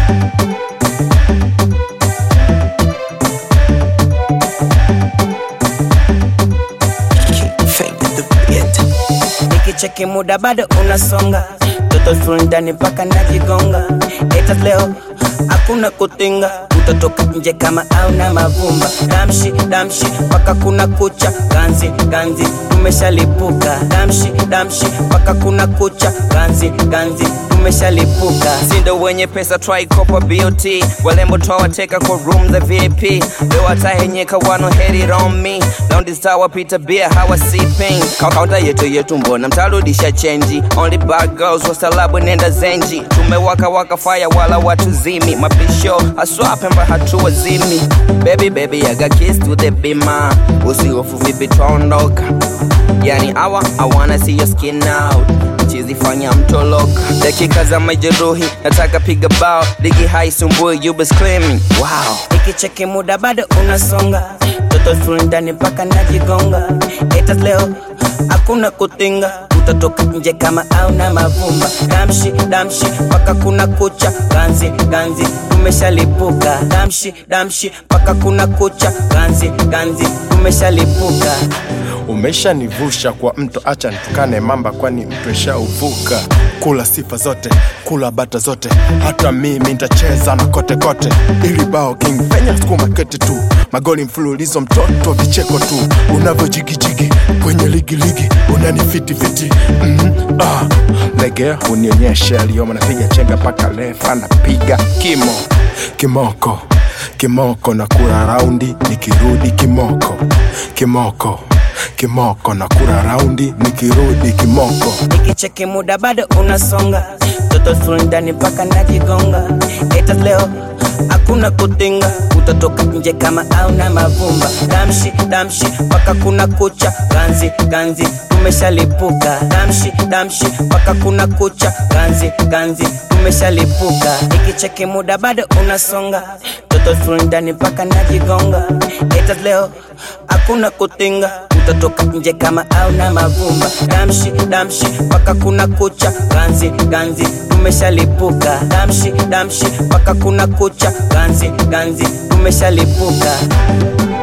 Nikicheki muda bado unasonga, toto full ndani mpaka najigonga. Eta leo hakuna kutinga, utatoka nje kama au na mavumba. Damshi damshi mpaka kuna kucha, ganzi ganzi umeshalipuka. Damshi damshi mpaka kuna kucha, ganzi ganzi umeshalipuka. sindo wenye pesa twaikopa BOT walembo twawateka kwa room za VIP leo watahenyeka wano hate it on me laundi wapita bia hawa sipping kaunta yetu yetu mbona mtarudisha chenji only bad girls wasalabu nenda zenji tumewaka waka fire wala watu zimi mapisho aswapemba hatua zimi baby baby I got kiss to the bima usihofu vipi twaondoka yani awa I wanna see your skin out chizi fanya mtoloka dakika za majeruhi nataka piga bao ligi haisumbui you be screaming wow Nikicheki muda bado unasonga, toto full ndani mpaka najigonga. Eta leo hakuna kutinga, utatoka nje kama au na mavumba. Damshi damshi mpaka kuna kucha, ganzi ganzi umeshalipuka. Damshi damshi mpaka kuna kucha, ganzi ganzi umeshalipuka. umeshanivusha kwa mto, acha nitukane mamba, kwani mto ishauvuka. Kula sifa zote, kula bata zote, hata mimi nitacheza na kote kote, ili bao king fenya sukuma kete tu, magoli mfululizo, mtoto vicheko tu, unavyojigijigi kwenye ligi ligi, unanifitifiti mm -hmm. ah. Legea unionyeshe aliyomo, napiga chenga mpaka refa napiga kimo kimoko kimoko na kura raundi nikirudi kimoko kimoko kimoko na kura raundi nikirudi kimoko Nikicheki muda bado unasonga, toto full ndani mpaka najigonga. Eta leo hakuna kutinga, utatoka nje kama au na mavumba. Damshi damshi mpaka kuna kucha, ganzi ganzi umeshalipuka. Damshi damshi mpaka kuna kucha, ganzi ganzi umeshalipuka. Nikicheki muda bado unasonga, toto full ndani mpaka najigonga. Eta leo hakuna kutinga, utatoka nje kama au na mavumba. Damshi damshi mpaka kuna kucha, ganzi ganzi umeshalipuka. Damshi damshi mpaka kuna kucha, ganzi ganzi umeshalipuka.